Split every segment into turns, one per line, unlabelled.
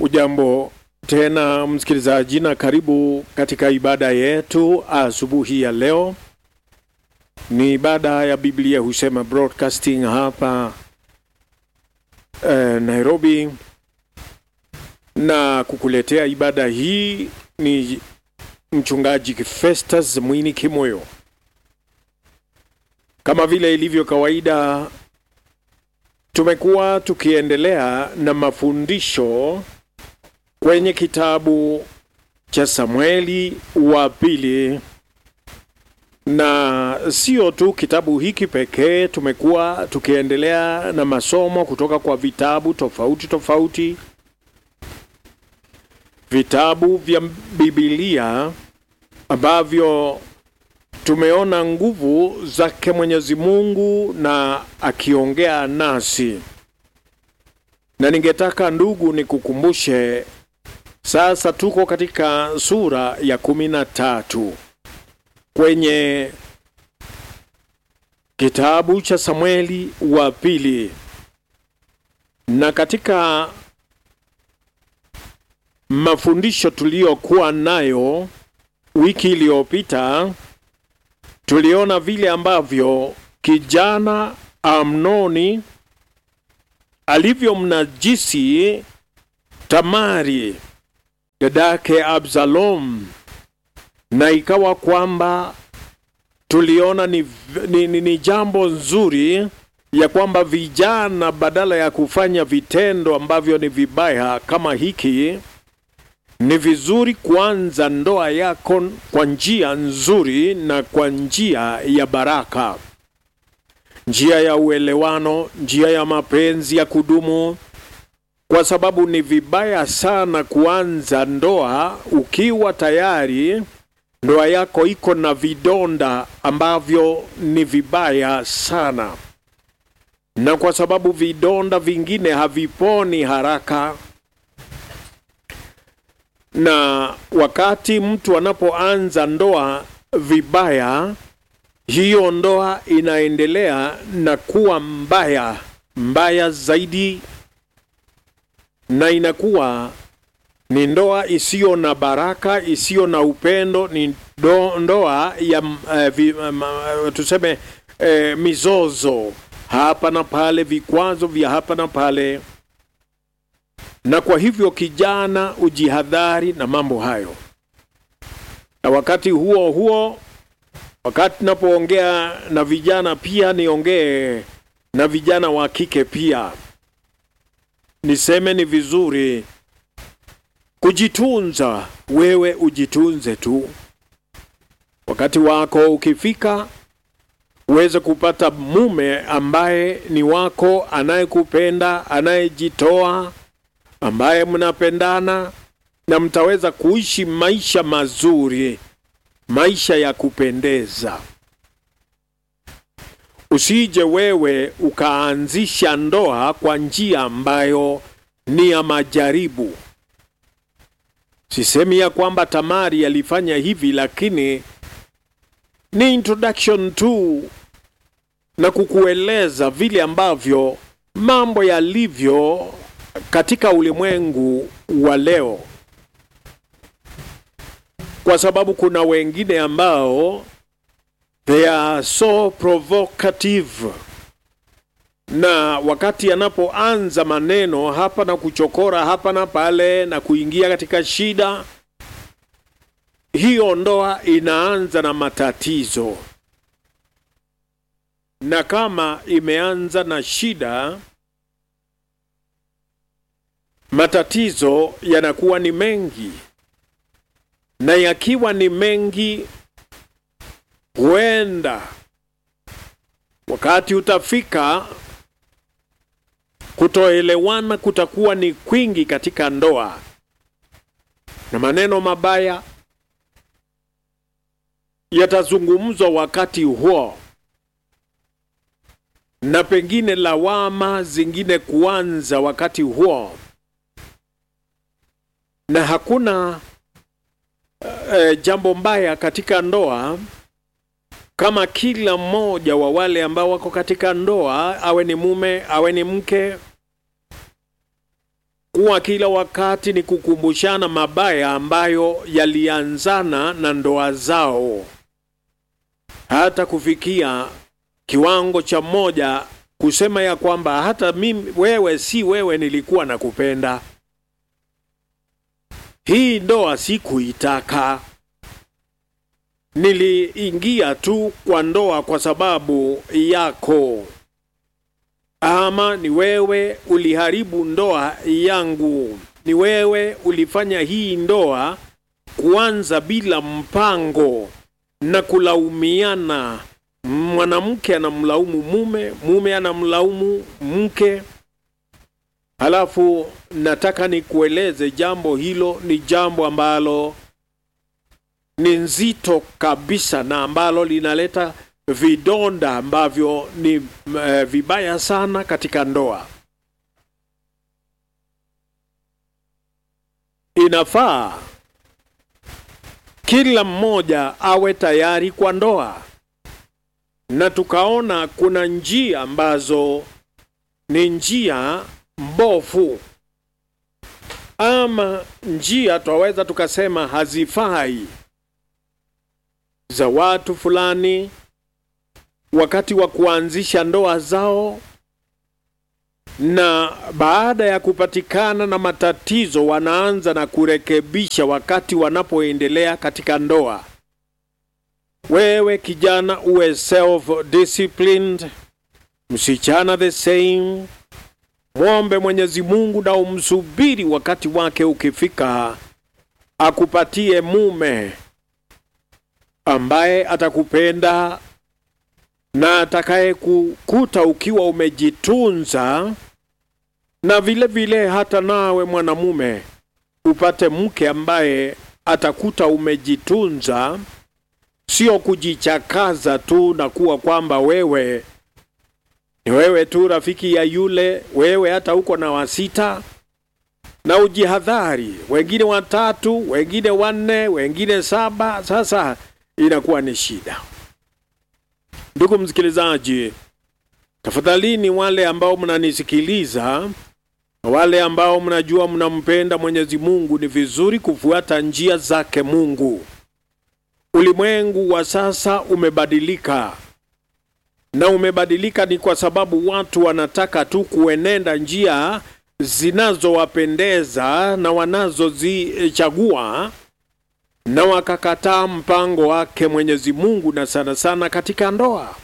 Ujambo tena msikilizaji, na karibu katika ibada yetu asubuhi ya leo. Ni ibada ya Biblia husema broadcasting hapa eh, Nairobi, na kukuletea ibada hii ni mchungaji Festus Mwini Kimoyo. Kama vile ilivyo kawaida, tumekuwa tukiendelea na mafundisho kwenye kitabu cha Samueli wa pili, na sio tu kitabu hiki pekee. Tumekuwa tukiendelea na masomo kutoka kwa vitabu tofauti tofauti, vitabu vya Biblia ambavyo tumeona nguvu zake Mwenyezi Mungu na akiongea nasi, na ningetaka ndugu, nikukumbushe sasa tuko katika sura ya kumi na tatu kwenye kitabu cha Samueli wa pili, na katika mafundisho tuliyokuwa nayo wiki iliyopita tuliona vile ambavyo kijana Amnoni alivyomnajisi Tamari dadake Absalom, na ikawa kwamba tuliona ni, ni, ni, ni jambo nzuri ya kwamba vijana badala ya kufanya vitendo ambavyo ni vibaya kama hiki, ni vizuri kuanza ndoa yako kwa njia nzuri na kwa njia ya baraka, njia ya uelewano, njia ya mapenzi ya kudumu kwa sababu ni vibaya sana kuanza ndoa ukiwa tayari ndoa yako iko na vidonda ambavyo ni vibaya sana, na kwa sababu vidonda vingine haviponi haraka, na wakati mtu anapoanza ndoa vibaya, hiyo ndoa inaendelea na kuwa mbaya mbaya zaidi na inakuwa ni ndoa isiyo na baraka, isiyo na upendo, ni do, ndoa ya uh, vi, um, uh, tuseme uh, mizozo hapa na pale, vikwazo vya hapa na pale. Na kwa hivyo kijana, ujihadhari na mambo hayo. Na wakati huo huo, wakati napoongea na vijana pia niongee na vijana wa kike pia niseme ni vizuri kujitunza. Wewe ujitunze tu, wakati wako ukifika, uweze kupata mume ambaye ni wako, anayekupenda, anayejitoa, ambaye mnapendana na mtaweza kuishi maisha mazuri, maisha ya kupendeza. Usije wewe ukaanzisha ndoa kwa njia ambayo ni ya majaribu. Sisemi ya kwamba Tamari alifanya hivi, lakini ni introduction tu na kukueleza vile ambavyo mambo yalivyo katika ulimwengu wa leo, kwa sababu kuna wengine ambao they are so provocative, na wakati anapoanza maneno hapa na kuchokora hapa na pale na kuingia katika shida, hiyo ndoa inaanza na matatizo, na kama imeanza na shida, matatizo yanakuwa ni mengi, na yakiwa ni mengi huenda wakati utafika kutoelewana kutakuwa ni kwingi katika ndoa, na maneno mabaya yatazungumzwa wakati huo, na pengine lawama zingine kuanza wakati huo, na hakuna uh, jambo mbaya katika ndoa kama kila mmoja wa wale ambao wako katika ndoa, awe ni mume awe ni mke, kuwa kila wakati ni kukumbushana mabaya ambayo yalianzana na ndoa zao, hata kufikia kiwango cha mmoja kusema ya kwamba hata mimi, wewe si wewe nilikuwa nakupenda. Hii ndoa sikuitaka, niliingia tu kwa ndoa kwa sababu yako, ama ni wewe uliharibu ndoa yangu, ni wewe ulifanya hii ndoa kuanza bila mpango na kulaumiana. Mwanamke anamlaumu mume, mume anamlaumu mke. Halafu nataka nikueleze jambo hilo ni jambo ambalo ni nzito kabisa na ambalo linaleta vidonda ambavyo ni eh, vibaya sana katika ndoa. Inafaa kila mmoja awe tayari kwa ndoa, na tukaona kuna njia ambazo ni njia mbovu ama njia twaweza tukasema hazifai za watu fulani wakati wa kuanzisha ndoa zao, na baada ya kupatikana na matatizo wanaanza na kurekebisha wakati wanapoendelea katika ndoa. Wewe kijana uwe self disciplined, msichana the same. Mwombe Mwenyezi Mungu na umsubiri wakati wake ukifika, akupatie mume ambaye atakupenda na atakaye kukuta ukiwa umejitunza, na vile vile hata nawe mwanamume upate mke ambaye atakuta umejitunza, sio kujichakaza tu na kuwa kwamba wewe ni wewe tu rafiki ya yule, wewe hata uko na wasita, na ujihadhari, wengine watatu, wengine wanne, wengine saba. Sasa inakuwa ni shida. Ndugu msikilizaji, tafadhalini, wale ambao mnanisikiliza, wale ambao mnajua mnampenda Mwenyezi Mungu, ni vizuri kufuata njia zake Mungu. Ulimwengu wa sasa umebadilika na umebadilika ni kwa sababu watu wanataka tu kuenenda njia zinazowapendeza na wanazozichagua na wakakataa mpango wake Mwenyezi Mungu, na sana sana katika ndoa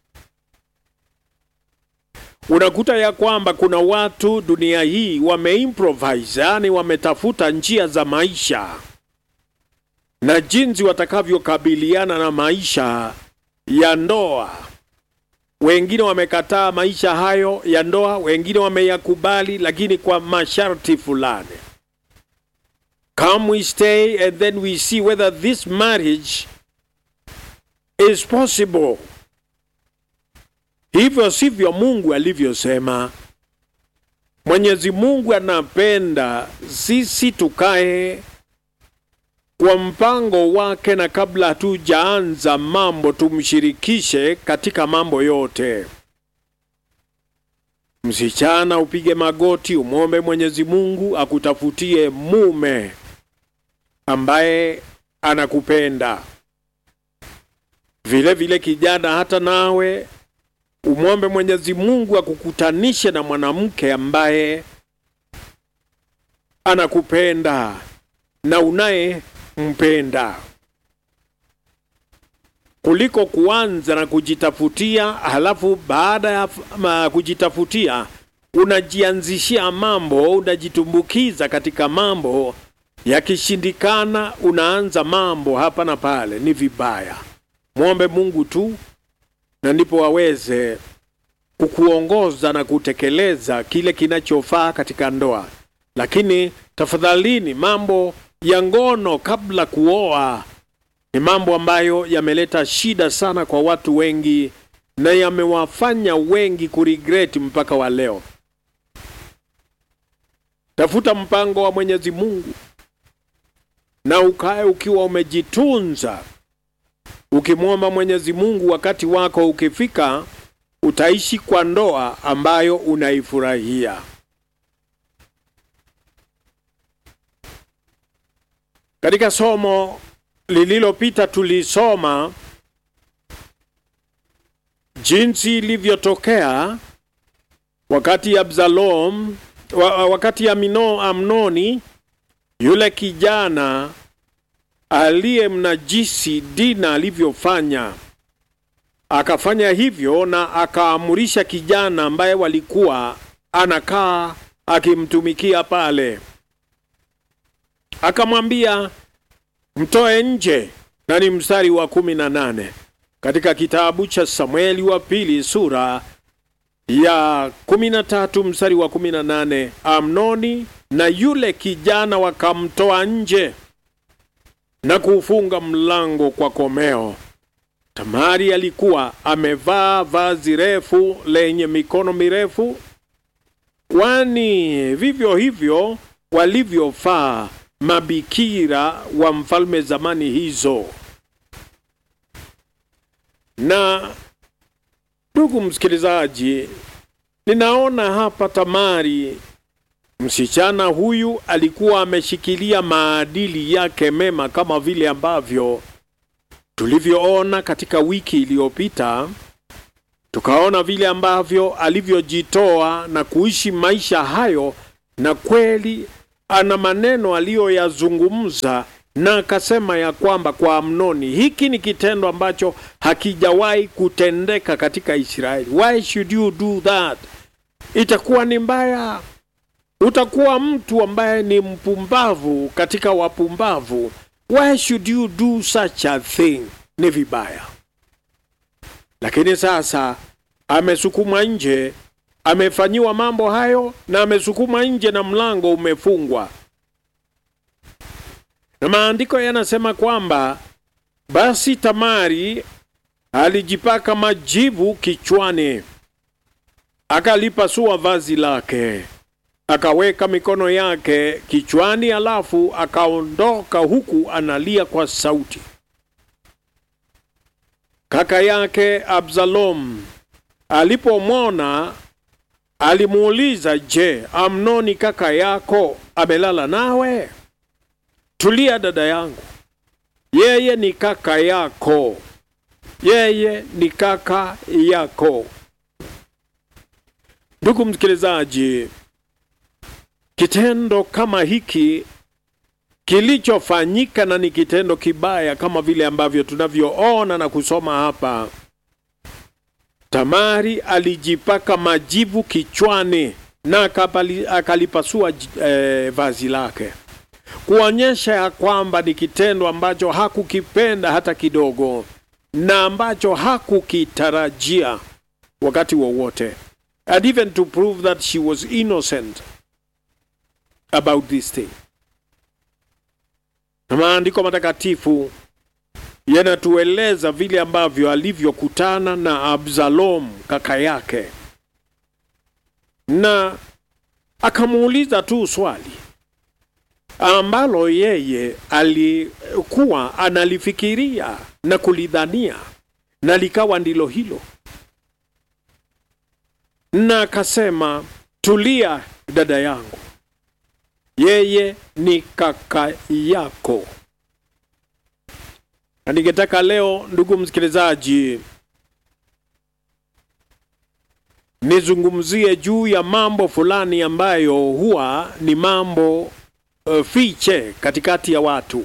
unakuta ya kwamba kuna watu dunia hii wameimprovise, yani wametafuta njia za maisha na jinsi watakavyokabiliana na maisha ya ndoa. Wengine wamekataa maisha hayo ya ndoa, wengine wameyakubali, lakini kwa masharti fulani. Come we stay and then we see whether this marriage is possible. Hivyo sivyo Mungu alivyosema. Mwenyezi Mungu anapenda sisi tukae kwa mpango wake, na kabla hatujaanza mambo tumshirikishe katika mambo yote. Msichana, upige magoti, umwombe Mwenyezi Mungu akutafutie mume ambaye anakupenda. Vile vile kijana, hata nawe umwombe Mwenyezi Mungu akukutanishe na mwanamke ambaye anakupenda na unayempenda, kuliko kuanza na kujitafutia, halafu baada ya ma, kujitafutia unajianzishia mambo, unajitumbukiza katika mambo, yakishindikana unaanza mambo hapa na pale. Ni vibaya. Mwombe Mungu tu na ndipo aweze kukuongoza na kutekeleza kile kinachofaa katika ndoa. Lakini tafadhalini, mambo ya ngono kabla kuoa ni mambo ambayo yameleta shida sana kwa watu wengi na yamewafanya wengi kuregret mpaka wa leo. Tafuta mpango wa Mwenyezi Mungu na ukae ukiwa umejitunza ukimwomba Mwenyezi Mungu, wakati wako ukifika, utaishi kwa ndoa ambayo unaifurahia. Katika somo lililopita tulisoma jinsi ilivyotokea wakati Absalom wa, wakati Amino, Amnoni yule kijana aliyemnajisi Dina alivyofanya, akafanya hivyo na akaamurisha kijana ambaye walikuwa anakaa akimtumikia pale, akamwambia mtoe nje, na ni mstari wa kumi na nane katika kitabu cha Samueli wa pili sura ya kumi na tatu mstari wa kumi na nane Amnoni na yule kijana wakamtoa nje na kuufunga mlango kwa komeo. Tamari alikuwa amevaa vazi refu lenye mikono mirefu, kwani vivyo hivyo walivyofaa mabikira wa mfalme zamani hizo. Na ndugu msikilizaji, ninaona hapa Tamari, msichana huyu alikuwa ameshikilia maadili yake mema, kama vile ambavyo tulivyoona katika wiki iliyopita. Tukaona vile ambavyo alivyojitoa na kuishi maisha hayo, na kweli ana maneno aliyoyazungumza na akasema ya kwamba kwa Amnoni, hiki ni kitendo ambacho hakijawahi kutendeka katika Israeli. Why should you do that? Itakuwa ni mbaya, utakuwa mtu ambaye ni mpumbavu katika wapumbavu. Why should you do such a thing? Ni vibaya. Lakini sasa amesukuma nje, amefanyiwa mambo hayo na amesukuma nje na mlango umefungwa na maandiko yanasema kwamba basi Tamari alijipaka majivu kichwani, akalipasua vazi lake, akaweka mikono yake kichwani, alafu akaondoka huku analia kwa sauti. Kaka yake Absalom alipomwona alimuuliza, je, Amnoni kaka yako amelala nawe? Tulia dada yangu, yeye ni kaka yako, yeye ni kaka yako. Ndugu msikilizaji, kitendo kama hiki kilichofanyika na ni kitendo kibaya kama vile ambavyo tunavyoona na kusoma hapa. Tamari alijipaka majivu kichwani na akapali, akalipasua eh, vazi lake kuonyesha ya kwamba ni kitendo ambacho hakukipenda hata kidogo na ambacho hakukitarajia wakati wowote, and even to prove that she was innocent about this thing. Na maandiko matakatifu yanatueleza vile ambavyo alivyokutana na Absalom kaka yake, na akamuuliza tu swali ambalo yeye alikuwa analifikiria na kulidhania na likawa ndilo hilo, na akasema, tulia dada yangu, yeye ni kaka yako. Na ningetaka leo, ndugu msikilizaji, nizungumzie juu ya mambo fulani ambayo huwa ni mambo uh, fiche katikati ya watu,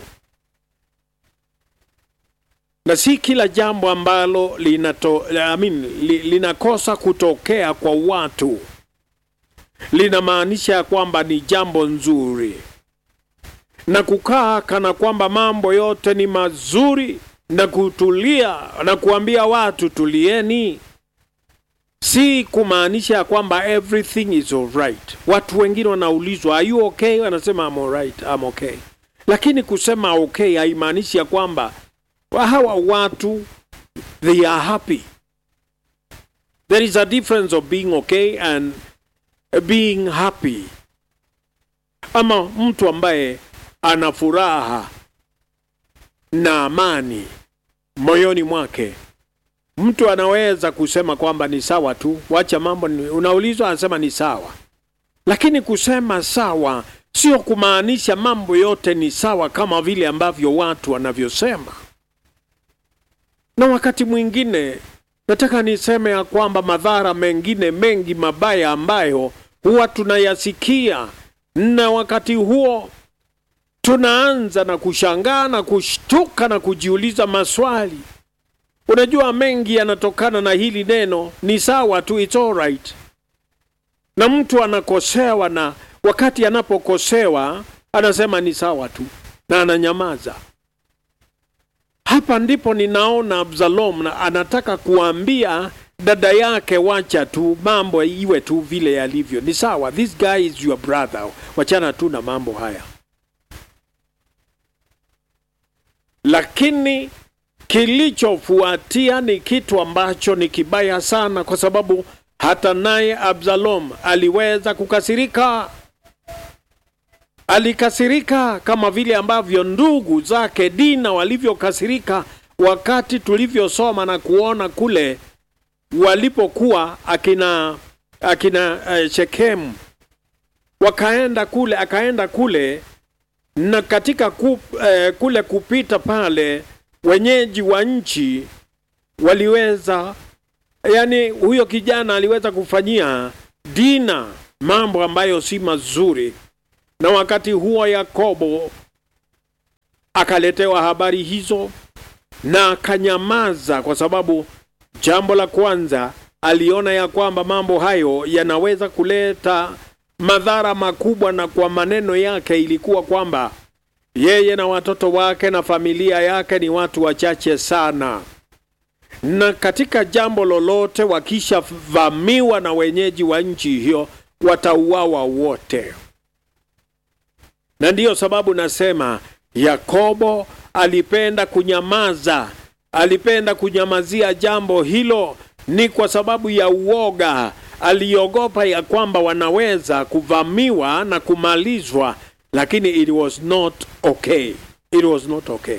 na si kila jambo ambalo linato, I mean, li, linakosa kutokea kwa watu linamaanisha ya kwamba ni jambo nzuri, na kukaa kana kwamba mambo yote ni mazuri na kutulia na kuambia watu tulieni, si kumaanisha ya kwamba everything is alright. Watu wengine wanaulizwa are you okay, wanasema I'm alright, I'm okay, lakini kusema okay haimaanishi ya kwamba hawa watu they are happy. There is a difference of being okay and being happy, ama mtu ambaye ana furaha na amani moyoni mwake. Mtu anaweza kusema kwamba ni sawa tu, wacha mambo, unaulizwa anasema ni sawa, lakini kusema sawa sio kumaanisha mambo yote ni sawa kama vile ambavyo watu wanavyosema. Na wakati mwingine nataka niseme ya kwamba madhara mengine mengi mabaya ambayo huwa tunayasikia, na wakati huo tunaanza na kushangaa na kushtuka na kujiuliza maswali. Unajua, mengi yanatokana na hili neno ni sawa tu, it's all right. Na mtu anakosewa, na wakati anapokosewa anasema ni sawa tu na ananyamaza. Hapa ndipo ninaona Absalom na anataka kuambia dada yake, wacha tu mambo iwe tu vile yalivyo, ni sawa, this guy is your brother, wachana tu na mambo haya. Lakini kilichofuatia ni kitu ambacho ni kibaya sana, kwa sababu hata naye Absalom aliweza kukasirika. Alikasirika kama vile ambavyo ndugu zake Dina walivyokasirika wakati tulivyosoma na kuona kule walipokuwa akina akina uh, Shekemu wakaenda kule, akaenda kule na katika ku, eh, kule kupita pale, wenyeji wa nchi waliweza, yani huyo kijana aliweza kufanyia Dina mambo ambayo si mazuri, na wakati huo Yakobo akaletewa habari hizo na akanyamaza, kwa sababu jambo la kwanza aliona ya kwamba mambo hayo yanaweza kuleta madhara makubwa, na kwa maneno yake ilikuwa kwamba yeye na watoto wake na familia yake ni watu wachache sana, na katika jambo lolote wakishavamiwa na wenyeji wa nchi hiyo watauawa wote. Na ndiyo sababu nasema Yakobo alipenda kunyamaza, alipenda kunyamazia jambo hilo, ni kwa sababu ya uoga aliogopa ya kwamba wanaweza kuvamiwa na kumalizwa, lakini it was not okay. It was not okay.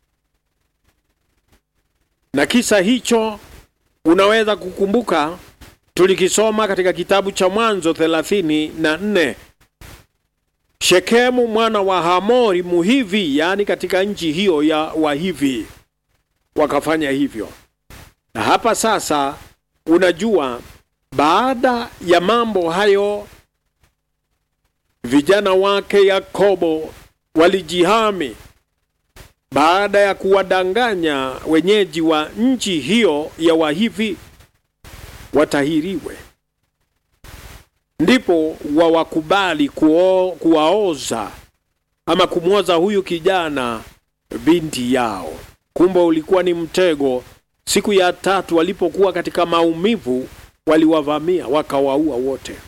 Na kisa hicho unaweza kukumbuka, tulikisoma katika kitabu cha Mwanzo thelathini na nne. Shekemu mwana wa Hamori Muhivi, yaani katika nchi hiyo ya Wahivi wakafanya hivyo, na hapa sasa unajua baada ya mambo hayo, vijana wake Yakobo walijihami baada ya kuwadanganya wenyeji wa nchi hiyo ya Wahivi watahiriwe, ndipo wawakubali kuo, kuwaoza ama kumwoza huyu kijana binti yao. Kumbe ulikuwa ni mtego. Siku ya tatu walipokuwa katika maumivu waliwavamia wakawaua wote.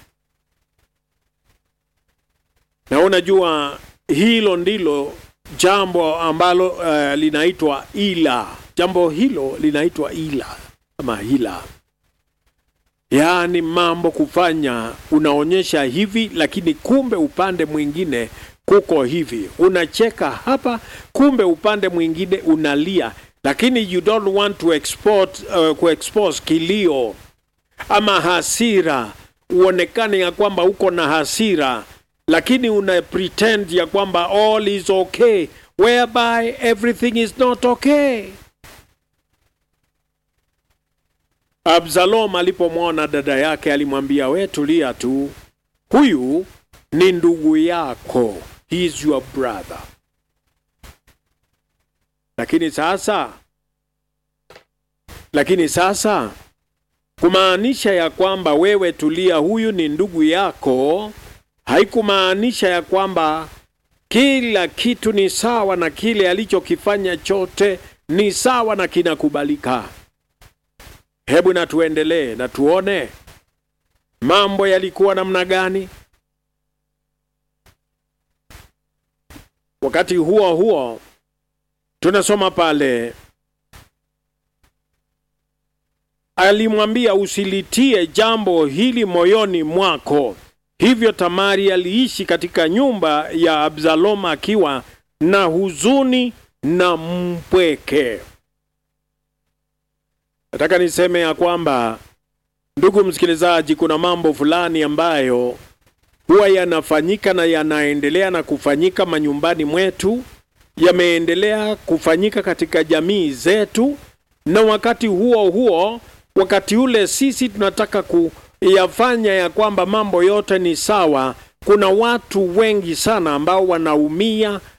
Na unajua hilo ndilo jambo ambalo uh, linaitwa ila. Jambo hilo linaitwa ila ama hila, yaani mambo kufanya unaonyesha hivi, lakini kumbe upande mwingine kuko hivi. Unacheka hapa, kumbe upande mwingine unalia, lakini you don't want to export, uh, kuexpose kilio ama hasira, uonekane ya kwamba uko na hasira, lakini una pretend ya kwamba all is okay whereby everything is not okay. Absalom alipomwona dada yake alimwambia, we tulia tu, huyu ni ndugu yako, he is your brother. Lakini sasa, lakini sasa kumaanisha ya kwamba wewe tulia, huyu ni ndugu yako, haikumaanisha ya kwamba kila kitu ni sawa na kile alichokifanya chote ni sawa na kinakubalika. Hebu na tuendelee na tuone mambo yalikuwa namna gani. Wakati huo huo tunasoma pale alimwambia usilitie jambo hili moyoni mwako. Hivyo Tamari aliishi katika nyumba ya Absalom akiwa na huzuni na mpweke. Nataka niseme ya kwamba, ndugu msikilizaji, kuna mambo fulani ambayo huwa yanafanyika na yanaendelea na kufanyika manyumbani mwetu, yameendelea kufanyika katika jamii zetu, na wakati huo huo, wakati ule sisi tunataka kuyafanya ya kwamba mambo yote ni sawa, kuna watu wengi sana ambao wanaumia